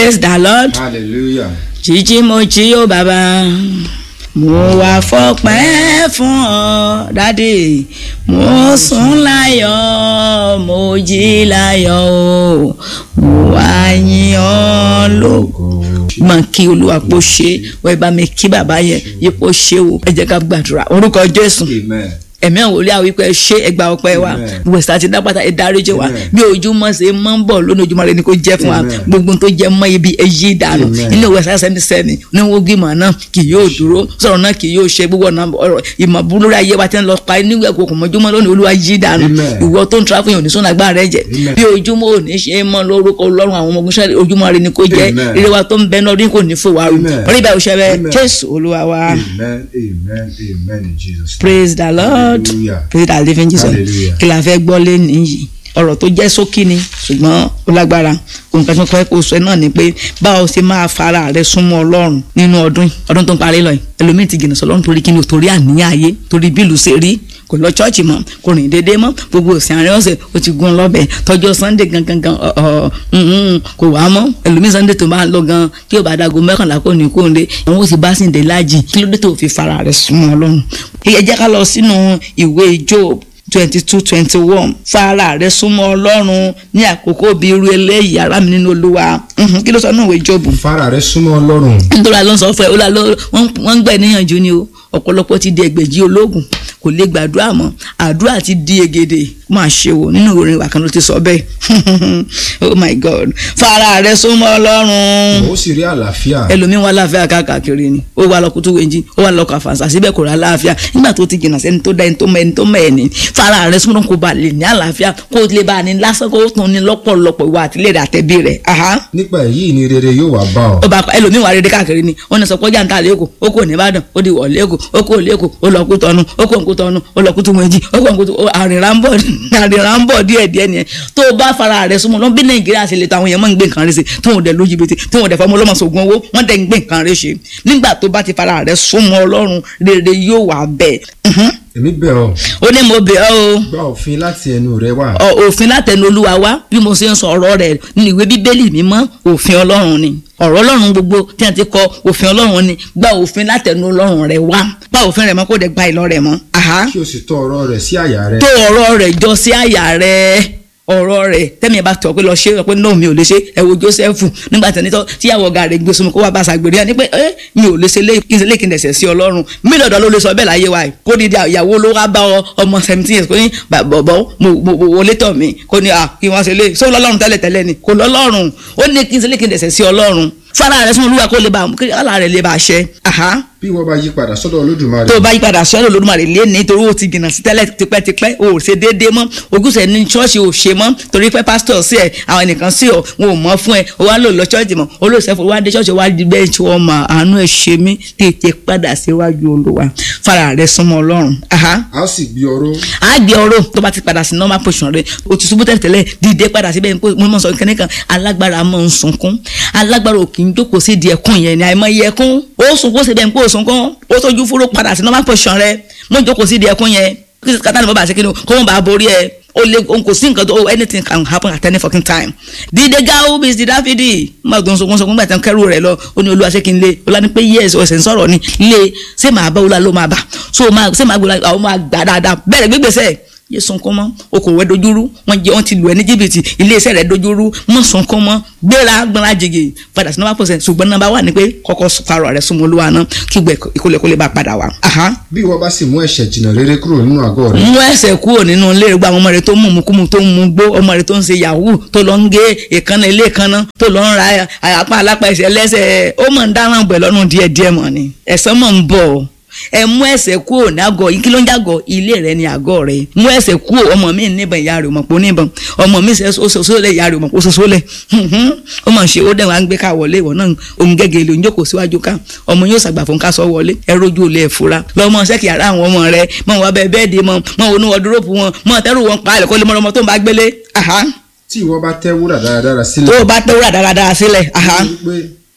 praise the lord hallelujah. jíjí mo jí ó bàbá mo wá fọpẹ́ fún ọ dádì mo sùn láyọ̀ mo jí láyọ̀ o mo wá yìn ọ́ lógo. máa kí olúwa pò ṣe wọ́n bá mi kí bàbá yẹn yípo ṣe o ẹ jẹ́ ká gbàdúrà orúkọ jésù amen. ẹ̀mí àwọn olè àwọn ikọ̀ ẹ ṣe ẹgbà ọpẹ́ wa Amen. wẹ̀sà ti dápàtà ẹ dáríjì wa Amen. bí ojúmọ́ ṣe mọ́ ń bọ̀ lónìí ojúmọ́ rẹ ni kò jẹ́ fún wa Amen. gbogbo tó jẹ́ mọ́ ibi èyí ìdànù Amen. inú wẹ̀sà sẹ́ni sẹ́ni ní wọ́n gbìmọ̀ náà kì yóò dúró sọ̀rọ̀ náà kì yóò ṣe gbogbo ọ̀nà ọ̀rọ̀ ìmọ̀ burúkú ayé wa ti ń lọ pa níwẹ̀ ẹ̀kọ́ kò mọ́júmọ́ lónìí olúwa yí dànù Amen. ìwọ tó ń tra fún yòóní sọ́nà agbára rẹ jẹ Amen. bí ojúmọ́ ò ní ṣe é mọ́ lórúkọ ọlọ́run àwọn ọmọ ogun ṣẹlẹ̀ ojúmọ́ rẹ ni kò jẹ́ Amen. ire wa tó ń bẹ náà rí kò ní fò wá rú Amen. orí bá òṣèré Amen. jésù olúwa wa amen amen amen in jesus name. praise the lord Hallelujah. praise the living jesus Hallelujah. kí la fẹ́ gbọ́ lé nìyí ọ̀rọ̀ tó jẹ́ sókí ni ṣùgbọ́n ó lágbára ohun kan tó kọ́ kó sọ náà ni pé báwo ṣe máa fara rẹ súnmọ́ ọlọ́run nínú ọdún yìí ọdún tó ń parí lọ yìí ẹlòmíì ti jìnnà sọlọ́run torí kí ni o torí àníyàn ayé torí bílù ṣe rí kò lọ chọ́ọ̀chì mọ́ kò rìn déédéé mọ́ gbogbo òsì àárín ọ̀sẹ̀ ó ti gún lọ́bẹ̀ tọjọ́ sunday gangan gan ọ̀ ọ̀ mm, kò wá mọ́ ẹlòmíì sunday tó máa lọ gan kí o bá dago mẹ́kànlá kò ní kó ń dé àwọn ó sì bá sì ń dé láàjì kí ló dé tó fi fara rẹ súnmọ́ ọlọ́run ẹ jẹ́ ká lọ sínú ìwé job twenty two twenty one fara rẹ súnmọ́ ọlọ́run ní àkókò bíi irú eléyìí ará mi nínú olúwa Mhm, kí ló sọ náà ìwé jọ́bù fara rẹ súnmọ́ ọlọ́run. nítorí àlọ́ sọ fún ẹ ó là ló wọ́n wọ́n ń gbà níyànjú ni o ọ̀pọ̀lọpọ̀ ti di ẹgbẹ̀jì ológun kò lè gbàdúrà mọ́ àdúrà ti di egede máa ṣe wò nínú orin ìwà kan ló ti sọ bẹ́ẹ̀ oh my god fara rẹ súnmọ́ ọlọ́run ó sì rí àlàáfíà. ẹlòmíín wà láàfíà káàkiri ni ó wà lọ kútú wẹ̀njí ó wà lọ kàfàǹsà síbẹ̀ kò rà láàfíà nígbà tó ti jìnnà sẹ́ni tó dá ẹni tó mọ ẹni tó mọ ẹni fara rẹ súnmọ́ kó ba lè ní àlàáfíà kó lè bá a ní lásán kó tún ní lọ́pọ̀lọpọ̀ ìwà àtìlẹ́yìn àtẹ̀bí rẹ̀ aha nípa èyí ni rere yóò wá bá ọ. ó bá ẹlòmíín wà rédé káàkiri ni ó ní sọ pé ọjà ń ta lẹ́kọ̀ọ́ ó kò ní ìbàdàn ó di wọ̀ lẹ́kọ̀ọ́ ó kò lẹ́kọ̀ọ́ ó lọ kú tọ́nu ó kò ń kú tọ́nu ó lọ kú tún wẹ̀jì ó kò ń kú tún àrìnrà ń bọ̀ àrìnrà ń bọ̀ díẹ̀ díẹ̀ nìyẹn tó o bá fara rẹ̀ súnmọ́ lọ́n bí nàìjíríà ṣe lè ta àwọn èèyàn máa ń gbé nǹkan rẹ̀ ṣe tí wọ́n dẹ̀ lójú bìtì tí wọ́n dẹ̀ fọmọ ọlọ́mọ sògùn owó wọ́n dẹ̀ ń gbé nǹkan rẹ̀ ṣe nígbà tó bá ti fara rẹ̀ súnmọ́ ọlọ́run rere yóò wà bẹ́ẹ̀ Mhm. èmi bẹ̀ ọ́ ó ní mo bẹ̀ ọ́ o gba òfin láti ẹnu rẹ wá. ọ- òfin látẹnu olúwa wá bí mo ṣe ń sọ ọ̀rọ̀ rẹ̀ nínú ìwé bíbélì mímọ́ òfin ọlọ́run ni ọ̀rọ̀ ọlọ́run gbogbo tí a ti kọ òfin ọlọ́run ni gba òfin látẹnu ọlọ́run rẹ̀ wá gba òfin rẹ̀ mọ́ kó dẹ̀ gba ìlọ rẹ̀ mọ́. Aha. kí o sì tọ́ ọ̀rọ̀ rẹ̀ sí àyà rẹ. tó ọ̀rọ̀ rẹ̀ jọ sí àyà rẹ̀ ọ̀rọ̀ rẹ̀ tẹ́mi ẹ̀ bá tọ̀ pé lọ ṣe é pé náà mi ò lè ṣe ẹ wo Jósẹ́fù nígbà tí ẹni tó tíyàwó ọ̀gá rẹ̀ gbé sunmi kó wá bá aṣàgbèrè yẹn ni pé ẹ mi ò lè ṣe lé ilé kí n dẹ̀sẹ̀ sí Ọlọ́run mí lọ́dọ̀ ló lè sọ bẹ́ẹ̀ láyé wa yìí kó di ìyàwó ló wá bá ọ- ọmọ seventeen years kó ní bọ̀bọ̀ mo mo- mo wọlé tọ̀ mí kó ní à kí wọ́n ṣe lé sọ lọ́lọ́run tẹ́lẹ̀ tẹ́lẹ̀ ni kò lọ́lọ́run ó ní kí n ṣe lé kí n dẹ̀sẹ̀ sí Ọlọ́run fara rẹ̀ sún olúwa kó lè bá kí ọ̀là rẹ̀ lè bá ṣẹ. Aha bí wọ́n bá yí padà sọ́dọ̀ olódùmarè. tó o bá yípadà sọ́dọ̀ Olódùmarè lé ní torí o ti jìnnà sí tẹ́lẹ̀ tipẹ́tipẹ́ o ò ṣe déédéé mọ́ ogúnṣẹ́ ní ṣọ́ọ̀ṣì ò ṣe mọ́ torí pé pásítọ̀ sí ẹ̀ àwọn nìkan sí ọ wọn ò mọ́ fún ẹ o wá lò lọ ṣọ́ọ̀ṣì mọ́ olóòṣèfò wá dé ṣọ́ọ̀ṣì wá di bẹ́ẹ̀ tí wọ́n mọ àánú ẹ̀ ṣe mí tètè padà síwájú Olúwa fara rẹ súnmọ́ Ọlọ́run. Aha a ó sì gbé ọrọ̀ a gbé ọ̀rọ̀ tó bá ti padà sí normal position rẹ o ti ṣubú tẹ́lẹ̀ dìde padà síbẹ̀ nípa mo mọ̀ sọ kẹ́ni kan alágbára máa ń sunkún alágbára ò kì í jókòó sí di ẹkún yẹn ni àìmọye ẹkún ó sunkún síbẹ̀ nípa òsunkún ó tójú fúró padà sí normal position rẹ mo jókòó sí di ẹkún yẹn kí kátà ní bọ́ bá ṣe kí ni kó wọ́n bá borí ẹ o lè o kò sí nǹkan tó anything can happen at any fucking time dídé gáwó bíi ti dáfídì má tó ń sunkún sunkún gbàtàn kẹrù rẹ lọ ó ní olúwa ṣé kí n lé ọlá ní pé yes ọ̀sẹ̀ ń sọ̀rọ̀ ni lé ṣé màá bá ọlá ló máa bà so máa ṣé màá gbọ́dọ̀ àwọn máa gbà dáadáa bẹ́ẹ̀ gbégbèsè yé sunkún mọ́ okòwò ẹ dojúrú wọ́n jẹ wọ́n ti lù ẹ́ ní jìbìtì iléeṣẹ́ rẹ̀ dojúrú mọ́ sunkún mọ́ gbéra gbọ́nra jìgì padà sí nọ́mbà pọ̀sẹ̀ ṣùgbọ́n nọ́mbà wà ní pé kọ́kọ́ farọ̀ rẹ̀ súnmọ́ olúwa náà kí gbẹ ìkólẹ̀kólẹ̀ bá padà wá. Aha bí wọ́n bá sì mú ẹ̀ṣẹ̀ jìnnà rere kúrò nínú àgọ́ rẹ. mú ẹsẹ̀ kúrò nínú ilé rẹ̀ gba àwọn ọmọ rẹ̀ tó mú mukumu tó ń mu gbó ọmọ rẹ̀ tó ń ṣe yahoo tó lọ ń gé ìkànnà ilé ìkànnà tó lọ ń ra apá alápá ẹsẹ̀ lẹ́sẹ̀ ó mọ̀ ń dáràn bẹ̀ lọ́nà díẹ̀díẹ̀ mọ̀ ni ẹ̀san mọ̀ ń bọ̀ ẹ mú ẹsẹ̀ kúrò ní àgọ́ yìí kí ló ń jàgọ́ ilé rẹ̀ ní àgọ́ rẹ̀ mú ẹsẹ̀ kúrò ọmọ mi níbọn ìyá rẹ̀ mọ̀ pé ó níbọn ọmọ mi ṣe sọ́sọ́lẹ̀ ìyá rẹ̀ mọ̀ pé ó sọ́sọ́lẹ̀ ó mọ̀ ṣe ó dẹ̀ wá ń gbé ká wọlé ìwọ náà òun gẹ́gẹ́ ló ń jókòó síwájú ká ọmọ yóò ṣàgbà fún ká sọ wọlé ẹ rójú olè fura lọ́mọ sẹ́kì ara àwọn ọmọ rẹ mọ̀ wọ́n bẹ bẹ́ẹ̀ di mọ̀ mọ̀ wọnú wọdúrópù wọn mọ̀ tẹ́rù wọn pa àlẹ́kọ́ lé mọ́rọ́mọ́ tó ń bá gbélé aha tí ìwọ bá tẹ́ wúrà dáradára sílẹ̀. tó o bá tẹ́wúrà dáradára sílẹ̀ aha wípé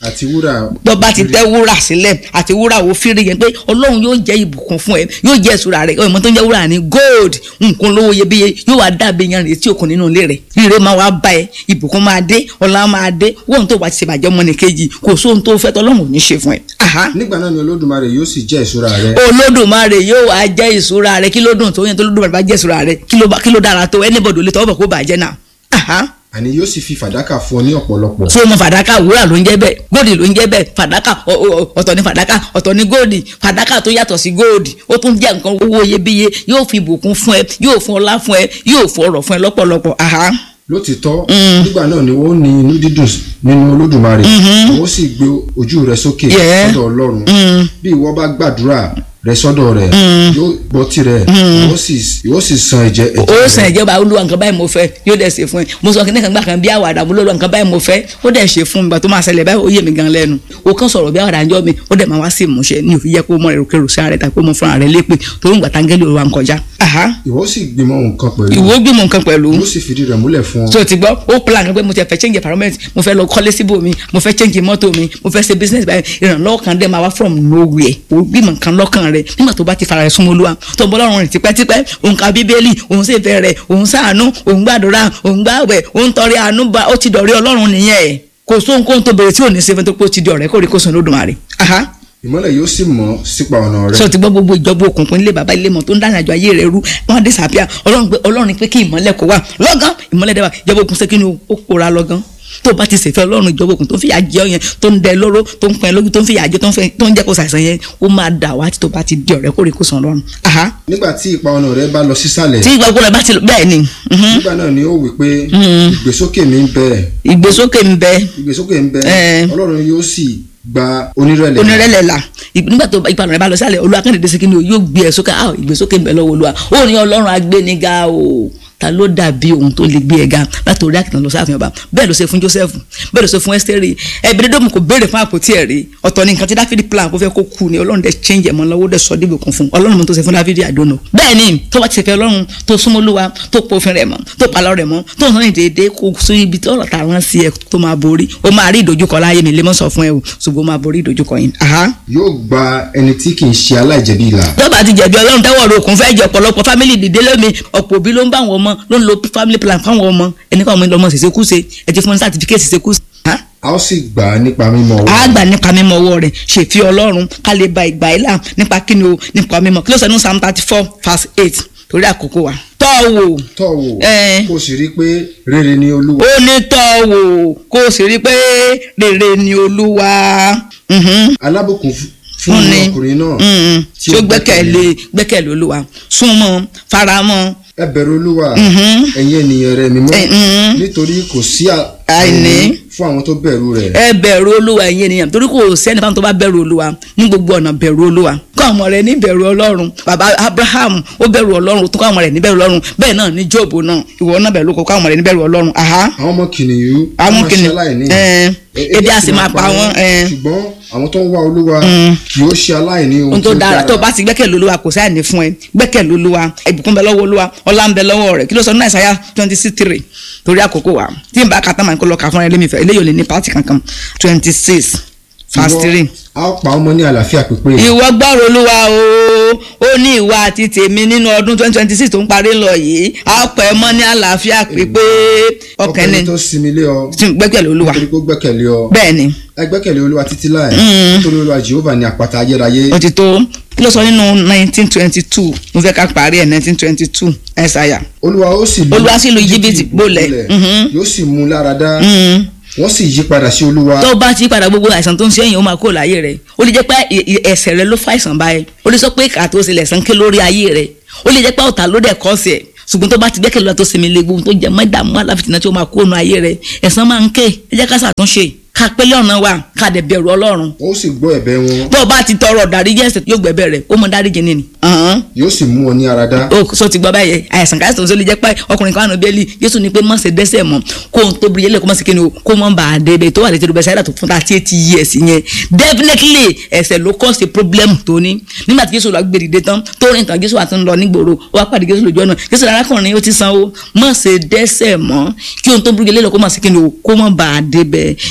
àti wúrà tó bá ti tẹ́ wúrà sílẹ̀ àti wúrà wo fírí yẹn pé ọlọ́run yóò jẹ́ ìbùkún fún ẹ yóò jẹ́ ìṣúra rẹ ọmọ tó ń jẹ́ wúrà ní gold nǹkan lówó iyebíye yóò wá dàbí yan retí òkun nínú ilé rẹ rírẹ máa wá bá ẹ ìbùkún máa dé ọlá máa dé wọ́n tó wá ti ṣèbàjẹ́ ọmọ nìkejì kò sóhun tó fẹ́ tọ́lọ́run ò ní ṣe fún ẹ. Aha nígbà náà ni olódùmarè yóò sì jẹ́ ìṣúra rẹ olódùmarè yóò wá jẹ́ ìṣúra rẹ kí ló dùn tó yẹn tó olódùmarè bá jẹ́ ìṣúra rẹ kí ló bá- kí ló dára tó anybody ò lè tọwọ́ bọ̀ kó bàjẹ́ náà. Aha àní yóò sì fi fàdákà fún ọ ní ọ̀pọ̀lọpọ̀ so mo fàdákà wúrà ló ń jẹ́ bẹ́ẹ̀ góòdì ló ń jẹ́ bẹ́ẹ̀ fàdákà ọ- ọ- ọ̀tọ̀ ní fàdákà ọ̀tọ̀ ní góòdì fàdákà tó yàtọ̀ sí góòdì ó tún jẹ́ nǹkan owó iyebíye yóò fi ìbùkún fún ẹ yóò fún ọlá fún ẹ yóò fún ọrọ̀ fún ẹ lọ́pọ̀lọpọ̀ aha lótìtọ́ nígbà náà ni wọ́n ní inú dídùn nínú olódùmarè wọ́n sì gbé ojú rẹ sókè Yeah. sọ́dọ̀ ọlọ́run bí ìwọ bá gbàdúrà rẹ sọ́dọ̀ rẹ̀ yóò gbọ́ tirẹ̀ ìwọ sì- ìwọ sì san ẹ̀jẹ̀ ó ẹ̀jẹ̀ sàn rẹ̀ ìjọba olúwa nǹkan báyìí mo fẹ́ yóò dẹ̀ ṣe fún ẹ mo sọ kí nìkan gbà kan bí àwàdà mo lọ́lọ́ nǹkan báyìí mo fẹ́ ó dẹ̀ ṣe fún mi gbà tó máa ṣẹlẹ̀ báyìí ó yé mi gan lẹ́nu o kàn sọ̀rọ̀ bí àwàdà ń jọ mi ó dẹ̀ máa wá sí ìmúṣẹ ní òfin yẹ kó mọ èrò kérò sí ààrẹ tàbí kó mọ fúnra rẹ lépè torí ìgbà táńgẹ́lì olúwa ń kọjá. Aha. ìwọ sì gbìmọ̀ nǹkan pẹ̀lú ìwọ gbìmọ̀ nǹkan pẹ̀lú yóò sì fìdí rẹ̀ múlẹ̀ fún ọ so ti gbọ́ ó plan kan pé mo ti fẹ́ change environment mo fẹ́ lọ kọ́lé síbò mi mo fẹ́ change mọ́tò mi mo fẹ́ ṣe business báyìí ìrànlọ́wọ́ kan dé máa wá from nowhere ó gbìmọ̀ nǹkan lọ́kàn rẹ̀ nígbà tó bá ti fara rẹ̀ súnmọ́ olúwa tó ń bọ́ lọ́rùn rẹ̀ tipẹ́tipẹ́ òun ka bíbélì òun sì fẹ́ rẹ̀ òun ṣàánú òun gbàdúrà òun gbàwẹ̀ òun tọrẹ àánú bá ó ti dọ̀rẹ́ ọlọ́run nìyẹn kò sóhunkóhun tó bẹ̀rẹ̀ tí ò ní ṣe fún tó pé ó ti di ọ̀rẹ́ kórè kó sùn lódùmarè. Aha ìmọ́lẹ̀ yóò sì mọ́ sípa ọ̀nà rẹ sọ ti gbọ́ gbogbo ìjọba òkùnkùn ilé bàbá ilé mọ̀ tó ń dáná àjọ ayé rẹ̀ rú wọn disappear ọlọ́run pé ọlọ́run pé kí ìmọ́lẹ̀ kó wà lọ́gán ìmọ́lẹ̀ dẹ́wà ìjọba òkùnkùn ṣe kí ni ó kóra lọ́gán tó bá ti ṣèfẹ́ ọlọ́run ìjọba òkùnkùn tó ń fìyà jẹ ọ yẹn tó ń dẹ lóró tó ń pẹ́ lójú tó ń fìyà jẹ tó ń fẹ́- tó ń jẹ́ kó ṣàìsàn yẹn ó máa dà wá tí tó bá ti di ọ̀rẹ́ kórè kó sàn lọ́run. Aha. nígbà tí ipa ọ̀nà rẹ bá lọ sísàlẹ̀ tí ìgbà gbọ́dọ̀ bá ti bẹ́ẹ̀ ni mhm. nígbà náà ni ó wí pé ìgbésókè mi ń bẹ ìgbésókè ń bẹ ìgbésókè ń bẹ Eh. ọlọ́run yóò sì gba onírẹ̀lẹ̀ onírẹ̀lẹ̀ la Ì- nígbà tó ìpanu rẹ̀ bá lọ sálẹ̀ olúwa kẹ́hìndé sí kíni o yóò gbé ẹ sókè ah ìgbésókè ń bẹ lọ́wọ́ olúwa ó ní ọlọ́run agbéniga o ta ló dàbí ohun tó lè gbé ẹ ga látòrí àkìtàn lọ sáfihàn ọba bẹ́ẹ̀ ló ṣe fún joseph bẹ́ẹ̀ ló ṣe fún esteri ẹ̀bìrìdọ́mù kò béèrè fún àpótí ẹ̀ rí ọ̀tọ̀ ní nǹkan tí dáfídì plan kó fẹ́ kó kú ni ọlọ́run dẹ̀ change ẹ̀ mọ́ lọ́wọ́ dẹ̀ sọ dìbò kún fún ọlọ́run mo tó ṣe fún dáfídì àdónò bẹ́ẹ̀ ni tó bá ti ṣe fẹ́ ọlọ́run tó súnmọ́ olúwa tó pòfin rẹ̀ mọ́ tó palọ́ rẹ̀ mọ́ tó ń sọ́ni déédéé kó sí ibi tí ọ̀rọ̀ tààrán sí ẹ tó máa borí ó máa rí ìdojúkọ láyé mi lè mọ́ sọ fún ẹ o ṣùgbọ́n ó máa borí ìdojúkọ yìí. Aha yóò gba ẹni tí kì í ṣe aláìjẹ̀bi ìlà tó bá ti jẹ̀bi ọlọ́run tẹ́wọ̀ ro òkun fẹ́ jẹ ọ̀pọ̀lọpọ̀ fámìlì dìde lómi ọ̀pọ̀ òbí ló ń bá àwọn ọmọ ló ń lo family plan fáwọn ọmọ ẹni káwọn ọmọ ìlọmọ ṣèṣekúṣe ẹ ti fún ní certificate ṣèṣekúṣe. a ó sì gbà á nípa mímọ́ ọwọ́ a gbà nípa mímọ́ ọwọ́ rẹ̀ ṣèfi ọlọ́run ká lè ba ìgbà ìlà nípa kíni o nípa mímọ́ kí ló sọ ní psalm thirty four verse eight torí àkókò wa. tọ́ wò tọ́ wò Eh. kó o sì rí i pé rere ni olúwa ó ní tọ́ wò kó o sì rí i pé rere ni olúwa. Mhm. alábùkún f- fún Fún ni. ọkùnrin náà Mm. tí tí ó ó gbẹ́kẹ̀lé gbẹ́kẹ̀lé olúwa súnmọ́ faramọ́ ẹ bẹ̀rù olúwa Mhm. ẹ̀yin ènìyàn rẹ̀ mímọ́ Eh, mhm. nítorí kò sí à- Àìní. fún àwọn tó bẹ̀rù rẹ̀ ẹ bẹ̀rù olúwa ẹ̀yin ènìyàn torí kò sẹ́ni fáwọn tó bá bẹ̀rù olúwa ní gbogbo ọ̀nà bẹ̀rù olúwa kọ́ ọmọ rẹ̀ ní bẹ̀rù ọlọ́run bàbá abraham ó bẹ̀rù ọlọ́run tó kọ́ ọmọ rẹ̀ ní bẹ̀rù ọlọ́run bẹ́ẹ̀ náà ní job náà ìwọ náà bẹ̀rù kọ́ ọmọ rẹ̀ ní bẹ̀rù ọlọ́run aha àwọn ọmọ kìnìún àwọn máa kìnìún ṣaláìní. ẹ E- ebi a sì máa pa wọn ẹ ṣùgbọ́n àwọn tó ń wá olúwa kì yóò ṣe aláìní ohun ohun tó dára tó o bá ti gbẹ́kẹ̀lé olúwa kò sáà ní fún ẹ gbẹ́kẹ̀lé olúwa ìbùkún bẹ lọ́wọ́ olúwa ọlá ń bẹ lọ́wọ́ rẹ̀ kí ló sọ ní àìsàyà twenty six three torí àkókò wa tí n bá ka tán màá kó lọ kà fún ẹ lémi fẹ eléyìí ò lè ní pàtì kankan twenty six verse three. a ó pa ọmọ ní àlàáfíà pípé ìwọ gbọ́rọ̀ olúwa o ó ní ìwà àti tèmi nínú ọdún twenty twenty six tó ń parí lọ yìí a pẹ́ mọ́ ní àlàáfíà pípé ọkàn ni ọkùnrin tó sinmi lé ọ tí gbẹ́kẹ̀lé olúwa nítorí kó gbẹ́kẹ̀lé ọ bẹ́ẹ̀ ni ẹ gbẹ́kẹ̀lé olúwa títí láì Mm. nítorí olúwa jehova ní àpáta ayérayé ó ti tó kí ló sọ nínú nineteen twenty two mo fẹ́ ká parí ẹ̀ nineteen twenty two ẹ̀sáyà olúwa ó sì lu Olúwa sì lu Íjíbítì bolẹ̀. Mhm. yóò sì mú lára dá wọ́n sì yí padà sí olúwa tó bá ti padà gbogbo àìsàn tó ń ṣe èyàn ó máa kó láyé rẹ ó lè jẹ́ pé ẹ- ẹ- ẹ̀ṣẹ̀ rẹ ló fa àìsàn báyìí ó lè sọ pé kàtó ṣe lẹ̀sán ké lórí ayé rẹ ó lè jẹ́ pé ọ̀tá ló dẹ̀ kọ́ sí ẹ̀ ṣùgbọ́n tó bá ti gbẹ́kẹ̀lé lọ́wọ́ tó sinmi lé gbogbo tó jẹ́ mọ́ ìdààmú aláfitìná tí ó máa kó nu ayé rẹ ẹ̀san máa ń ké ẹ jẹ́ ká ṣàtúnṣe ká pélé ọ̀nà wa ká dẹ̀ bẹ̀rù ọlọ́run ó sì gbọ́ ẹ̀bẹ̀ wọn tó o bá ti tọrọ dáríjì ẹ̀ṣẹ̀ yóò gbẹ̀bẹ̀ rẹ̀ ó mọ dáríjì nìyí. yóò sì mú ọ ní ara dá o so ti gbọ́ báyẹn àìsàn káyọ̀sán tó lè jẹ́ pé ọkùnrin kan àná bẹ́ẹ̀lì Jésù ní pé má ṣe dẹ́ṣẹ̀ mọ́ kó o tó biri yẹlẹ̀ kó má ṣe kíni o kó mọ́ bá a dé bẹ́ẹ̀ tó wà létí rúbẹ́sẹ̀ àdàtò fún thirty eight years yẹn definitely ẹ̀ṣẹ̀ ló cause the problem tó ní nígbà tí Jésù lọ gbé dìde tán tó rìn tán Jésù àti ń lọ nígboro ó wá pàdé Jésù lójú ọ̀nà Jésù arákùnrin ó ti san o má ṣe dẹ́ṣẹ̀ mọ́ kí o tó biri yẹlẹ̀ kó má ṣe kíni o kó mọ́ bá a dé bẹ́ẹ̀ ìwọ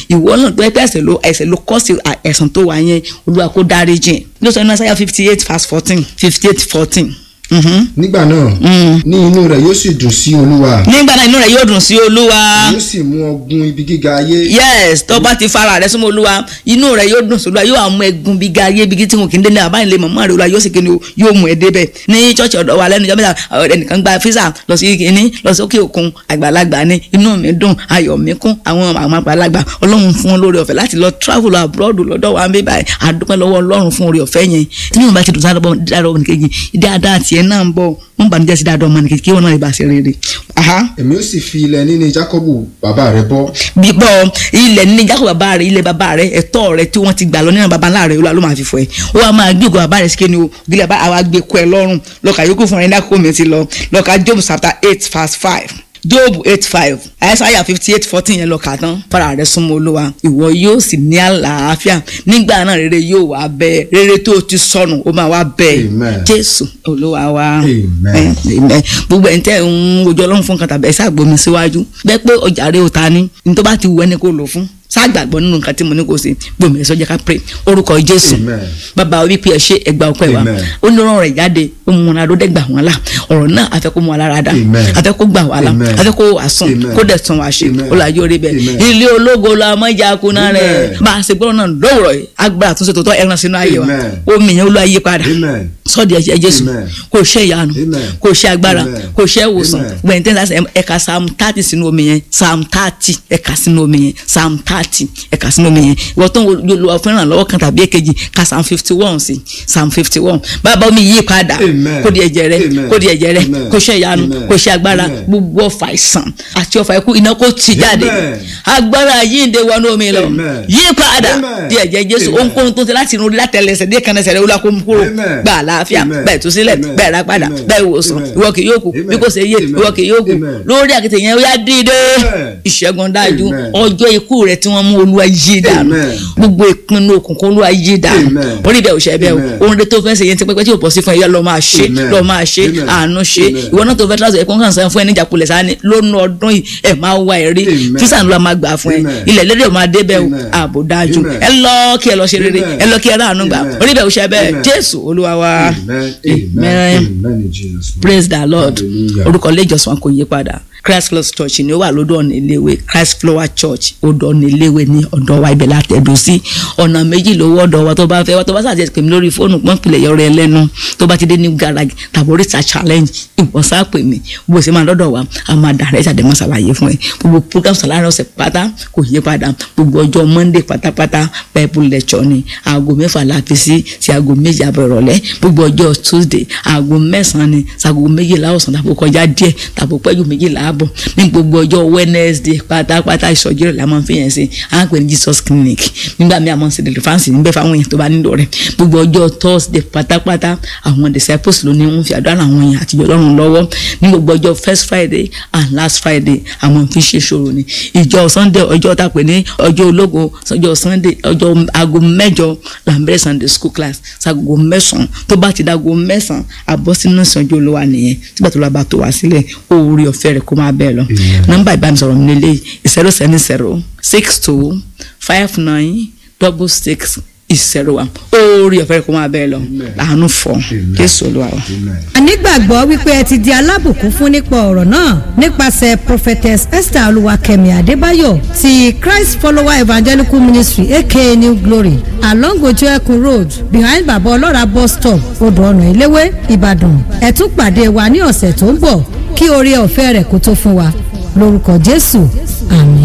náà tó ẹ pé ẹ̀ṣẹ̀ ló ẹ̀ṣẹ̀ ló kọ́ sí ẹ̀sán tó wà yẹn olúwa kó dárí jìn ló sọ nínú Isaiah fifty eight verse fourteen fifty eight fourteen nígbà náà ní inú rẹ̀ yóò sì dùn sí olúwa nígbà náà inú rẹ̀ yóò dùn sí olúwa yóò sì mú ọgùn ibi gíga ayé yes tó bá ti fara rẹ̀ súnmọ́ olúwa inú rẹ̀ yóò dùn sí olúwa yóò àmú ẹ̀gún bí ga ayé bí tí wọn kì í dé ní àbáyé lè mọ̀mọ́ rẹ̀ olúwa yóò sì kí ni o yóò mú ẹ débẹ̀ ní chọ́ọ̀chì ọ̀dọ̀ wa lẹ́nu ìjọba ẹnìkan gba físà lọ sí kíní lọ sí òkè òkun àgbàlagbà ni inú mi dùn ayọ̀ mi kún àwọn àwọn àgbàlagbà ọlọ́run fún wọn lórí ọ̀fẹ́ láti lọ travel abroad lọ́dọ̀ wa ń bí báyìí àdúpẹ́ lọ́wọ́ ọlọ́run fún orí ọ̀fẹ́ yẹn tí mi ò bá ti dùn sáà lọ́wọ́ nìkejì dáadáa tiẹ̀ náà ń bọ̀ wọn bá ní jẹ́ sí dáadáa ọmọ nìkejì kí wọn náà lè bá ṣe rere. èmi ó sì fi ilẹ̀ níní Jákọ́bù bàbá rẹ̀ bọ́. bíbọ ilẹ̀ níní Jákọ́bù bàbá rẹ̀ ilẹ̀ bàbá rẹ̀ ẹ̀tọ́ rẹ̀ tí wọ́n ti gbà lọ nínú bàbá ńlá rẹ̀ olúwa ló máa fi fọ ẹ̀ ó wàá máa gbé ògùn bàbá rẹ̀ síkẹ́ ni o gílẹ̀ bá àwa gbé kọ́ ẹ lọ́rùn lọ́ka yòókù fún ẹ̀ ní àkókò mi ti lọ lọ́ka Job chapter eight verse five job eight five àìsàyà fifty eight fourteen yẹn lọ kà tán fara rẹ súnmọ́ olúwa ìwọ yóò sì ní àlàáfíà nígbà náà rere yóò wá bẹ́ẹ̀ rere tó ti sọnù ó máa wá bẹ́ẹ̀ jésù olúwa wa amen gbogbo ẹ̀ ń tẹ́ ń ojú ọlọ́run fún kan tàbí ẹ̀ ṣàgbọ́mi síwájú bẹ́ẹ̀ pé ọjà rẹ ò ta ni ní tó bá ti wù ẹni kó lò fún ságbàgbọ́ nínú nǹkan tí mo ní kò sí gbòmí ẹ̀ sọ́jà ká pray orúkọ jésù bàbá wa wípé ẹ ṣe ẹgbà ọpẹ́ wa ó ní ọ̀rọ̀ rẹ̀ jáde ó mú wọn adó dẹ́gbà wọn la ọ̀rọ̀ náà afẹ́ kó mú wa lára dá afẹ́ kó gbà wá la afẹ́ kó wà sùn kó dẹ̀ tún wá ṣe ó là yóò rí bẹ́ẹ̀ ilé ológo la mọ ìjà kuná rẹ̀ bá a ṣe gbọ́dọ̀ náà lówùrọ̀ yìí agbára àtúnṣe tó tọ́ ẹran sínú ayé wa omi yẹn ó lọ ayé padà sọ́ọ̀dì ẹ̀jẹ̀ jésù kò ṣe ìyanu kò ṣe agbára kò ṣe ìwòsàn gbẹ̀ntẹ́ láti ẹ̀ka psalm thirty sínú omi yẹn psalm thirty ẹ̀ka sínú omi yẹn psalm thirty ẹ̀ka sínú omi yẹn ìwọ tó ń lo fẹ́ràn lọ́wọ́ kan tàbí èkejì ka psalm fifty one sí psalm fifty one bàbá omi yí padà kó di ẹ̀jẹ̀ rẹ kó di ẹ̀jẹ̀ rẹ kò ṣe ìyanu kò ṣe agbára gbogbo ọ̀fà ìsàn àti ọ̀fà ikú iná kó ti jáde agbára yíǹde wọnú omi lọ yí padà di ẹ̀jẹ̀ jésù ohunkóhun tó ti láti inú látẹlẹsẹ̀ dé kanẹsẹ̀ rẹ wọlé kó mú kúrò gbà àlàáfíà bẹ́ẹ̀ tó sílẹ̀ bẹ́ẹ̀ rà padà bẹ́ẹ̀ wòsàn ìwọ kì yóò kú bí kò ṣe yé ìwọ kì yóò kú lórí àkìtì yẹn ó yá dìde ìṣẹ́gun dájú ọjọ́ ikú rẹ tí wọ́n mú olúwa yí dànù gbogbo ìpinnu òkùnkùn olúwa yí dànù orí bẹ́ẹ̀ ò ṣe bẹ́ẹ̀ o ohun tó fẹ́ ṣe yẹn ti pẹ́pẹ́ tí ò pọ̀ sí fún ẹ yá lọ máa ṣe lọ máa ṣe àánú ṣe ìwọ náà tó fẹ́ tíráṣọ ẹ̀kọ́ kan sàn fún ẹ níjà kulẹ̀ sáni lónú ọdún yìí ẹ máa wá ẹ rí físà ńlá máa gbà fún ẹ ilẹ̀ lédè máa dé bẹ́ẹ̀ o ààbò dájú ẹ lọ kí ẹ lọ ṣe rere ẹ lọ kí ẹ ráàánú gbà orí bẹ́ẹ̀ ò ṣe bẹ́ẹ̀ jésù olúwa wa amen praise the lord orúkọ ilé ìjọsìn kò yí padà christ flower church ni ó wà lọ́dọ̀ ọ̀nà iléèwé christ flower church odò ọ̀nà iléèwé ní ọ̀dọ̀ wa ibẹ̀ látẹ̀dọ̀ sí ọ̀nà méjì lówó ọ̀dọ̀ wa tó bá fẹ́ wa tó bá sàjẹ́ pèmí lórí fóònù pọ́npìlẹ̀ yọrọ ẹlẹ́nu tó bá ti dé new garage tàbí oríta challenge ìwọ̀nsá pè mí bó ṣe máa lọ́dọ̀ wa a máa dàrẹ́ ìṣàdé máa ṣàlàyé fún ẹ gbogbo program sàlárẹ̀ ọ̀sẹ̀ pátá kò yí padà gbogbo ọjọ́ monday pátápátá bible lecture ni aago mẹ́fà la fi sí sí aago méjì àbọ̀ ìrọ̀lẹ́ gbogbo ọjọ́ tuesday aago mẹ́sàn-án ni sago méjìlá ọ̀sán tàbí kọjá díẹ̀ tàbí pẹ́jù méjìlá ààbọ̀ ní gbogbo ọjọ́ wednesday pátápátá ìsọjí rẹ̀ la máa ń fi yẹn sí à ń pè ní jesus clinic nígbà míì a máa ń ṣe deliverance níbẹ̀ fáwọn èèyàn tó bá nílò rẹ̀ gbogbo ọjọ́ thursday pátápátá àwọn disciples ló ní wọ́n fi àdúrà àwọn èèyàn àtijọ́ lọ́rùn lọ́wọ́ ní gbogbo ọjọ́ first friday and last friday àwọn fi ṣe ṣòro ni ìjọ sunday ọjọ́ tá a pè ní ọjọ́ ológo ọjọ́ sunday ọjọ́ aago mẹ́jọ là ń bẹ̀rẹ̀ sunday school class sago mẹ́sàn-án tó bá ti dago mẹ́sàn-án àbọ̀ sínú ìsànjú olówà nìyẹn tígbà tó lọ bá tó wá sílẹ̀ oore ọ̀fẹ́ rẹ̀ kó máa bẹ́ẹ̀ lọ nọ́mbà ìbánisọ̀rọ̀ mi lélẹ̀ zero seven zero six two five nine double six ìṣẹ̀rọ wa oore ọ̀fẹ́ rẹ̀ kó máa bẹ́ẹ̀ lọ àánú fọ jésù olúwa wa. ànígbàgbọ́ wípé ẹ ti di alábùkún fún nípa ọ̀rọ̀ náà nípasẹ̀ prophetess esther olúwakẹ́mi adébáyọ̀ ti christ follower evangelical ministry aka new glory along ojú ẹkùn road behind baba ọlọ́ra bus stop odò ọ̀nà ìléwé ìbàdàn ẹ tún pàdé wa ní ọ̀sẹ̀ tó ń bọ̀ kí oore ọ̀fẹ́ rẹ̀ kó tó fún wa lórúkọ jésù àmín.